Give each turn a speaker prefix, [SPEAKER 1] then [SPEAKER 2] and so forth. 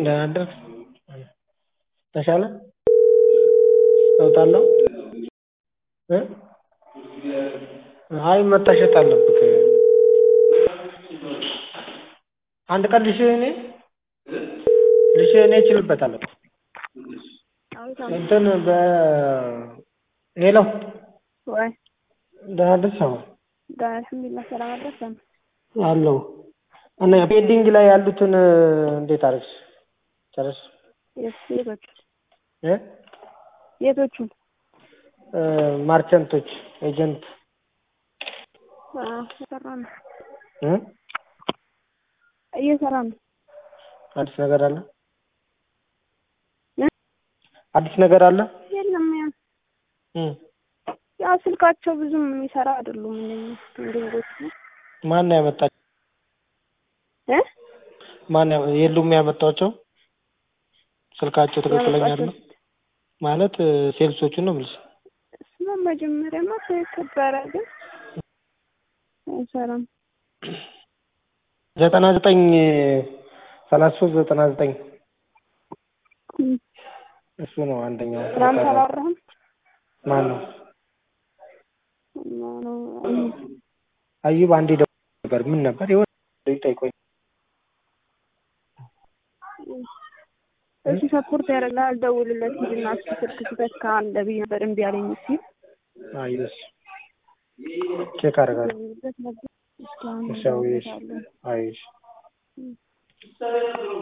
[SPEAKER 1] ደህና አደርክ ተሻለ ለውጥ አለው እ አይ መታሸት አለብህ አንድ ቀን ልሽህ እኔ ልሽህ እኔ እችልበታለሁ እንትን በ ሄሎ
[SPEAKER 2] ወይ
[SPEAKER 1] ደህና አደርሽ አዎ
[SPEAKER 2] ደህና አልሐምዱሊላህ ሰላም አደረሰን
[SPEAKER 1] አለሁ እና ፔንዲንግ ላይ ያሉትን እንዴት አደረግሽ ጨረስሽ
[SPEAKER 2] የቶቹ
[SPEAKER 1] እ
[SPEAKER 2] የቶቹን
[SPEAKER 1] ማርቸንቶች ኤጀንት
[SPEAKER 2] እየሰራን ነው
[SPEAKER 1] እ
[SPEAKER 2] እየሰራን ነው
[SPEAKER 1] አዲስ ነገር አለ
[SPEAKER 2] እ
[SPEAKER 1] አዲስ ነገር አለ
[SPEAKER 2] የለም ያ
[SPEAKER 1] እ
[SPEAKER 2] ያው ስልካቸው ብዙም የሚሰራ አይደሉም እነኚህ ፔንዲንጎቹ
[SPEAKER 1] ማን ነው ያመጣቸው
[SPEAKER 2] እ
[SPEAKER 1] ማን ያ- የሉም ያመጣቸው ስልካቸው ትክክለኛ አይደለም ማለት ሴልሶቹን ነው የምልሽ
[SPEAKER 2] እሱማ መጀመሪያማ ተከበረ ግን አይሰራም
[SPEAKER 1] ዘጠና ዘጠኝ ሰላሳ ሶስት ዘጠና ዘጠኝ
[SPEAKER 2] እም።
[SPEAKER 1] እሱ ነው አንደኛው
[SPEAKER 2] ትናንት አላወራህም
[SPEAKER 1] ማን ነው
[SPEAKER 2] እና ነው እም።
[SPEAKER 1] አዩብ አንዴ ደውሎ ነበር ምን ነበር የሆነ ልጅ ጠይቆኝ
[SPEAKER 2] እሱ ሰፖርት ያደርግልሃል ደውልለት ሂድና እስኪ ስልክ ስህተት ካለ ብዬ ነበር እምቢ አለኝ ሲል
[SPEAKER 1] አዩስ ቼክ አደርጋለሁ
[SPEAKER 2] ደውልለት ነበር እስካሁን
[SPEAKER 1] እሺ አውዬሽ
[SPEAKER 2] ደውልለታለሁ
[SPEAKER 1] አዩሽ